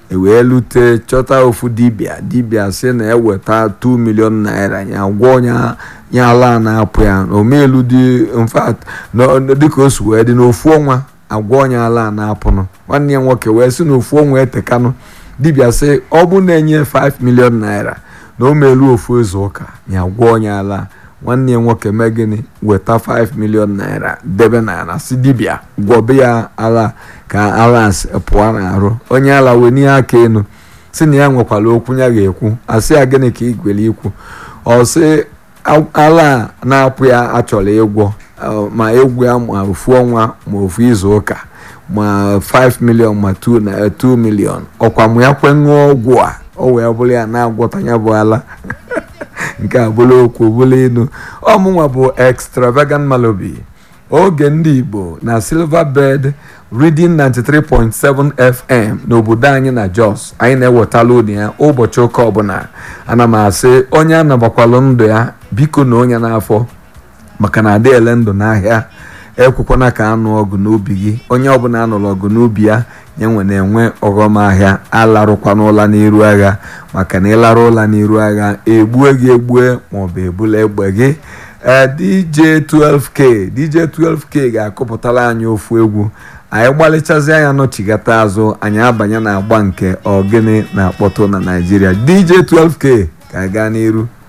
ewee lute chọta ofu dibịa dibịa sị na eweta 2 million naira ya gwọ onye ya ala na-apụ ya omelu dị mfat dịka o si wee dị n'ofu ọnwa agwọ onye ala na-apụnụ nwanne ya nwoke wee sị na ofu ọnwa etekanụ dibịa sị ọ bụ na-enye 5 million naira na o melu ofu izu ụka ya gwọ onye ala nwanne ya nwoke mee gịnị weta 5 million naira debe na ala si dibịa gwọbe ya ala ka ala pụọ n'arụ onye ala wee n'ihe aka enu si na ya nwekwara okwu ya ga-ekwu asị ya gịnị ka ị gwere ikwu ọ sị ala na-apụ ya achọrọ ịgwọ ma egwu ya ma ofu ọnwa ma ofu izu ụka ma 5 million ma 2 million ọkwa mụ ya kwe ṅụọ ọgwụ a o wee bụrụ ya na-agwọta ya bụ ala nke a bụrụ okwu bụrụ inu ọmụnwa bụ extravagant malobi oge ndị igbo na silverbird reading 93.7 fm n'obodo anyị na jos anyị na-ewetala unu ya ụbọchị ụka ọbụla ana m asị onye anabakwalụ ndụ ya biko na onye n'afọ maka na adị ele ndụ n'ahịa ekwekwana ka anụ ọgụ n'ubi gị onye ọbụla anụrụ ọgụ n'ubi ya ya nwe na-enwe ọghọm ahịa alarụkwana ụla n'iru agha maka na ịlarụ ụla n'iru agha egbue gị egbue maọbụ ebula egbe gị ee dj 12k dj 12k ga-akụpụtara anyị ofu egwu anyị gbalịchazi anya nọchigata azụ anyị abanye na agba nke ogene na-akpọtụ na naijiria dj 12k ka gaa n'iru